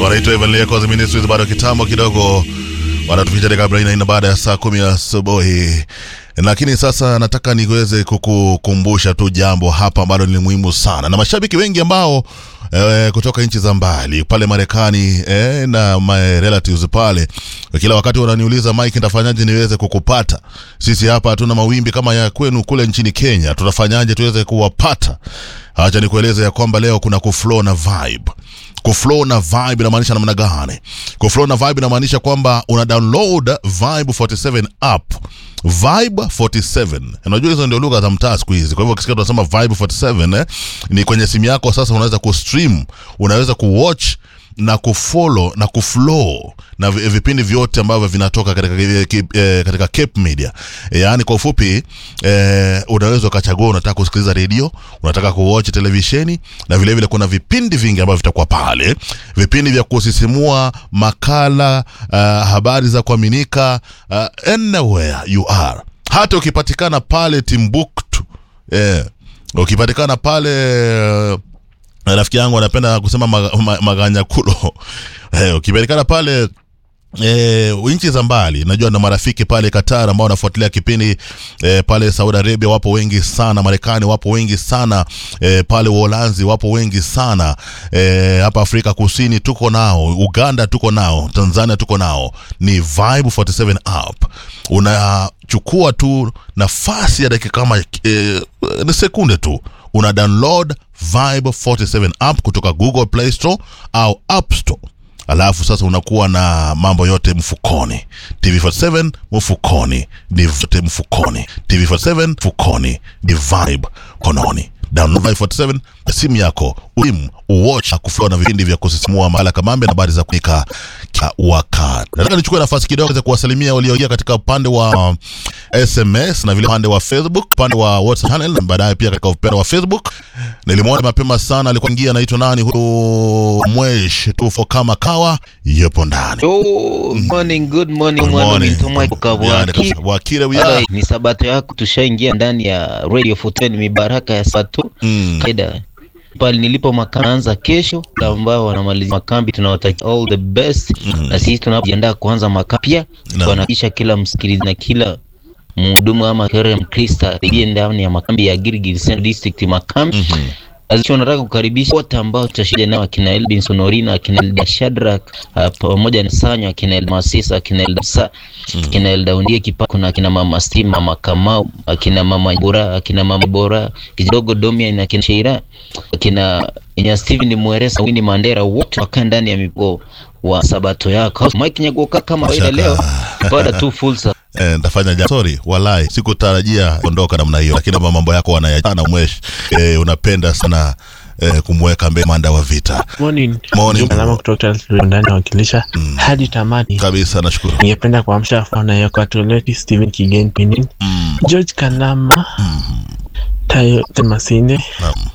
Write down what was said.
wanaitwa Evan Leko Ministries, bado kitambo kidogo wanatupicha kabla ina baada ya saa kumi asubuhi lakini sasa nataka niweze kukukumbusha tu jambo hapa ambalo ni muhimu sana, na mashabiki wengi ambao e, kutoka nchi za mbali pale Marekani e, na my relatives pale, kila wakati wananiuliza Mike, nitafanyaje niweze kukupata? Sisi hapa hatuna mawimbi kama ya kwenu kule nchini Kenya, tutafanyaje tuweze kuwapata? Acha nikueleze ya kwamba leo kuna kuflow na vibe kuflow na vibe inamaanisha namna gani? Kuflow na vibe inamaanisha kwamba una download Vibe 47 app. Vibe 47. Unajua hizo ndio lugha za mtaa siku hizi. Kwa hivyo ukisikia tunasema Vibe 47 eh, ni kwenye simu yako sasa unaweza kustream, unaweza kuwatch na kufollow na kuflow na vipindi vyote ambavyo vinatoka katika, eh, katika Cape Media. E, yaani kwa ufupi eh, unaweza ukachagua unataka kusikiliza redio, unataka kuwatch televisheni na vile vile kuna vipindi vingi ambavyo vitakuwa pale, vipindi vya kusisimua, makala, uh, habari za kuaminika, uh, anywhere you are. Hata ukipatikana pale Timbuktu, eh, ukipatikana pale uh, rafiki yangu anapenda kusema maganyakulo mag, mag eh, ukipatikana pale E, nchi za mbali najua na marafiki pale Qatar ambao wanafuatilia kipindi e, pale Saudi Arabia wapo wengi sana, Marekani wapo wengi sana e, pale Uholanzi wapo wengi sana e, hapa Afrika Kusini tuko nao, Uganda tuko nao, Tanzania tuko nao. Ni Vibe 47 app, unachukua tu nafasi ya dakika kama e, ni sekunde tu una download Vibe 47 app kutoka Google Play Store au App Store alafu sasa unakuwa na mambo yote mfukoni. TV47 mfukoni, ni vote mfukoni. TV47 mfukoni, ni Vibe kononi. Download Vibe 47 simu yako, uim uwatch kuflow na vipindi vya kusisimua, makala kamambe na habari za kunika kwa wakati. Nataka nichukue nafasi kidogo za kuwasalimia walioingia katika upande wa uh, SMS na vile upande wa Facebook, upande wa WhatsApp channel na baadaye pia katika upande wa Facebook. Nilimwona mapema sana, alikuwa ingia, anaitwa nani huyo, Mwesh tufo kama kawa, yupo ndani. Oh, morning, good morning, Good mwana morning. mito Mike Kabwaki. Yani, kabisa. Wakire Bada, wia. ni sabato yako, tushaingia ndani ya Radio 14 mibaraka ya sabato Mm. kaida pale nilipo makambi naanza kesho, ambao wanamaliza makambi tunawatakia all the best Mhm. na sisi tunapojiandaa kuanza makambi pia Naam. tunahakikisha kila msikilizaji na kila mhudumu ama kere mkrista aingie ndani ya makambi ya Gilgil Central District makambi Mhm. Azicho nataka kukaribisha wote ambao tutashuhudia nao akina Elbinson Orina, akina Elda Shadrack uh, pamoja na Sanyo, akina Elda Masisa, akina Elda Sa, akina Elda Undie Kipa, kuna akina mama Steve, mama Kamau, akina mama Bora, akina mama Bora, kidogo Domia na akina Sheira, akina Nya Steven Mweresa, Winnie Mandera, wote wakaa ndani ya mipo wa sabato yako. Mike Nyagoka kama kawaida leo baada tu fursa Eh, nitafanya jambo. Sorry, walai sikutarajia kuondoka namna hiyo, lakini kama mambo yako wanayachana mwesh, eh, unapenda sana eh, kumweka mbele manda wa vita Morning. Morning. Alama kutoka ndani nawakilisha hadi tamati. kabisa. Nashukuru. Ningependa kuamsha fana ya Katoliki Steven Kigen Pinin, Mm. George Kanama, Tayo Masinde, Naam.